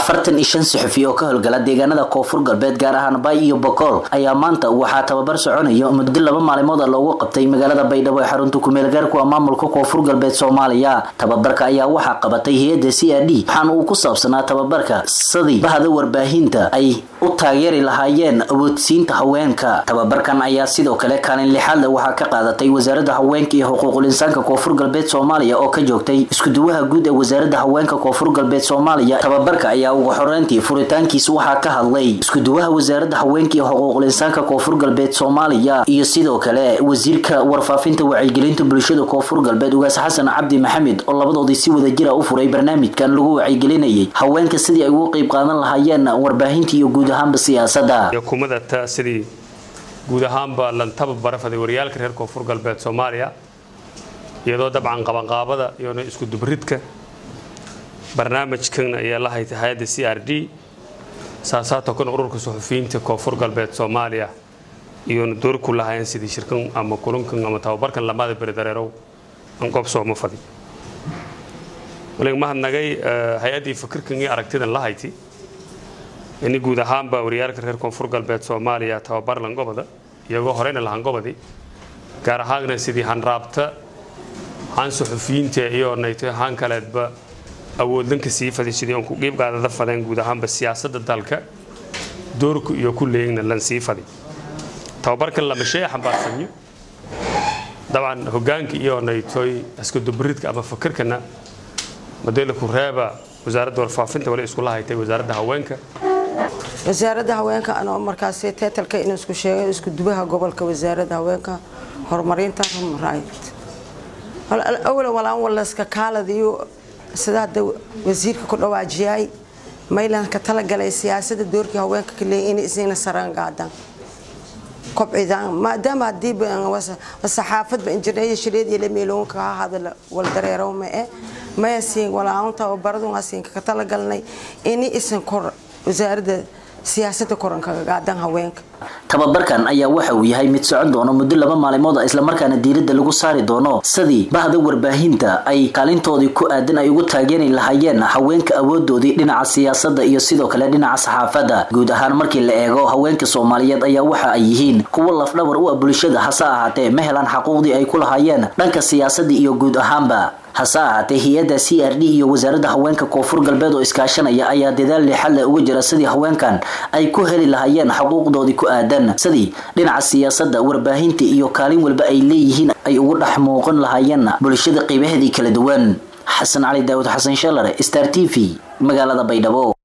afartan iyo shan saxufi oo ka howlgala deegaanada koonfur galbeed gaar ahaan bay iyo bokool ayaa maanta waxaa tababar soconaya muddo laba maalimood a loogu qabtay magaalada baydhabo ee xarunta kumeel gaarku ah maamulka koonfur galbeed soomaaliya tababarka ayaa waxaa qabatay hay-adda c r d waxaana uu ku saabsanaa tababarka sidii bahda warbaahinta ay u taageeri lahaayeen awoodsiinta haweenka tababarkan ayaa sidoo kale kaalin lixaadle waxaa ka qaadatay wasaaradda haweenka iyo xuquuqul insaanka koonfur galbeed soomaaliya oo ka joogtay iskuduwaha guud ee wasaaradda haweenka koonfur galbeed soomaaliya tababarka ayaa ugu xoreyntii furitaankiis waxaa ka hadlay iskuduwaha wasaaradda haweenka iyo xuquuqul insaanka koonfur galbeed soomaaliya iyo sidoo kale wasiirka warfaafinta wacyigelinta bulshada koonfur galbeed ugaas xasan cabdi maxamed oo labadoodii si wadajira u furay barnaamijkan lagu wacyigelinayay haweenka sidii ay ugu qeyb qaadan lahaayeen warbaahinta iyo guud ahaanba siyaasada xukuumadata sidii guud ahaanba lan tababara faday waryaalka reer koonfur galbeed soomaaliya iyadoo dabcan qabanqaabada iyona isku dubridka barnaamijkan ayaa la haytay hay-adda c r d saasaato kan ururka suxufiyiinta koonfur galbeed soomaaliya iyona door ku lahaayeen sidii shirkan ama kulankan ama tababarkan lamada beri dareerow aan goob sooma fadi waliga mahadnagay hay-addii fikirkan iyo aragtidan la hayti ini guud ahaanba waryaalka reer koonfur galbeed soomaaliya tababar langobada iyagoo horeyna lahangobadi gaar ahaanna sidii hanraabta haan suxufiyiinta iyo nayto haan kaleedba awoodlanka sii faday sidii aan ku qiibqaadada fadeen guud ahaanba siyaasadda dalka doorku iyo ku leeyigna lan sii faday tababarkan lama shay xambaarsanyo dabcan hogaanka iyo naytoy iskudubridka ama fakirkana madeela ku reeba wasaaradda warfaafinta wali iskula haytay wasaaradda haweenka wasaaradda haweenka anoo markaas teetalka inuu isku sheegay isku dubaha gobolka wasaaradda haweenka horumarinta right awalan walaan walaska kaalad iyo sida hadda wasiirka ku dhawaajiyay maylan ka talagalay siyaasada doorkii haweenka ka leeyahay inay isina saraan gaadaan kobcidaan maadaama haddii saxaafadba injineeya shireed iyo lameeloonka ha hadala wal dareerow ma eh maya siin walaanta oo baradun asiinka ka talagalnay ini isan kor wasaaradda siyaasada korankaga gaadaan haweenka tababarkan ayaa waxa uu yahay mid socon doono muddo laba maalimood islamarkaana diiradda lagu saari doono sidii bahda warbaahinta ay kaalintoodii ku aadan ay ugu taageeri lahaayeen haweenka awoodoodii dhinaca siyaasadda iyo sidoo kale dhinaca saxaafadda guud ahaan markii la eego haweenka soomaaliyeed ayaa waxa ay yihiin kuwo lafdhabar u ah bulshada hase ahaatee ma helaan xaquuqdii ay ku lahaayeen dhanka siyaasadda iyo guud ahaanba hase ahaatee hay-adda c r d iyo wasaaradda haweenka koonfur galbeed oo iskaashanaya ayaa dadaal lixadle uga jira sidii haweenkan ay ku heli lahaayeen xuquuqdoodii ku aadan sidii dhinaca siyaasadda warbaahinta iyo kaalin walba ay leeyihiin ay ugu dhex muuqan lahaayeen bulshada qeybaheedii kala duwan xasan cali daawud xasan shalare star t v magaalada baydhabo